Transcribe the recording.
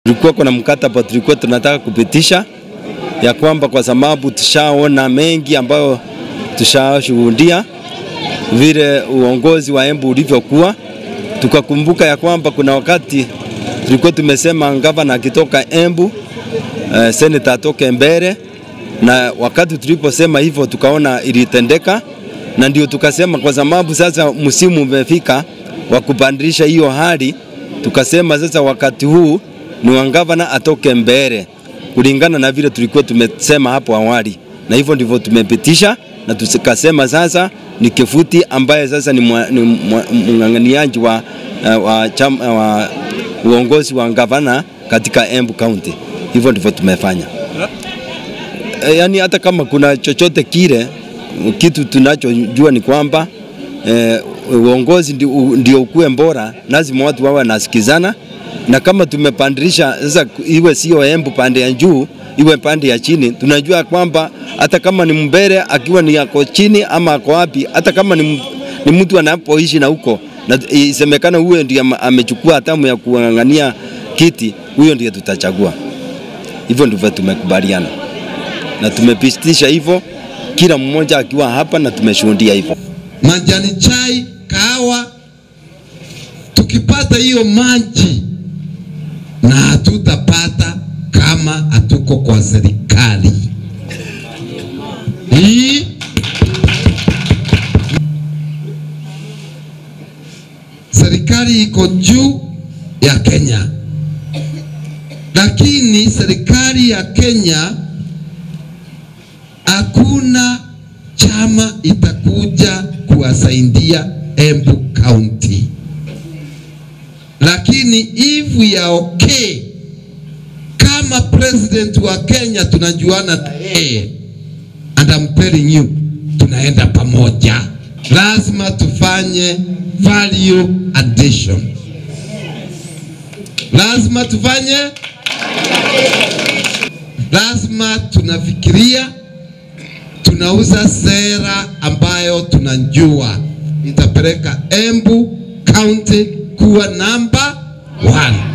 Tulikuwa kuna mkataba tulikuwa tunataka kupitisha ya kwamba kwa sababu tushaona mengi ambayo tushashuhudia vile uongozi wa Embu ulivyokuwa, tukakumbuka ya kwamba kuna wakati tulikuwa tumesema gavana akitoka Embu eh, seneta atoke mbele, na wakati tuliposema hivyo tukaona ilitendeka, na ndio tukasema kwa sababu sasa msimu umefika wa kubadilisha hiyo hali, tukasema sasa wakati huu ni wa gavana atoke mbele kulingana na vile tulikuwa tumesema hapo awali, na hivyo ndivyo tumepitisha, na tukasema sasa ni Kifuti ambaye sasa ni mng'ang'aniaji wa, wa, chama, wa uongozi wa gavana katika Embu County. Hivyo ndivyo tumefanya. E, yani hata kama kuna chochote kile, kitu tunachojua ni kwamba e, uongozi ndio, ndio ukuwe bora, lazima watu wawe nasikizana na kama tumepandilisha sasa, iwe sio Embu pande ya juu, iwe pande ya chini, tunajua kwamba hata kama ni mbele akiwa ni yako chini ama ako wapi, hata kama ni, ni mtu anapoishi na huko na isemekana huyo ndiye amechukua hatamu ya kuangania kiti, huyo ndiye tutachagua. Hivyo ndivyo tumekubaliana na tumepitisha hivyo, kila mmoja akiwa hapa na tumeshuhudia hivyo. Majani chai, kahawa, tukipata hiyo maji na hatutapata kama hatuko kwa serikali hii. Serikali iko juu ya Kenya, lakini serikali ya Kenya hakuna chama itakuja kuwasaidia Embu County lakini if we are okay, kama president wa Kenya tunajuana na yeye, and I'm telling you, tunaenda pamoja. Lazima tufanye value addition, lazima tufanye, lazima tunafikiria, tunauza sera ambayo tunajua itapeleka Embu County kuwa namba one.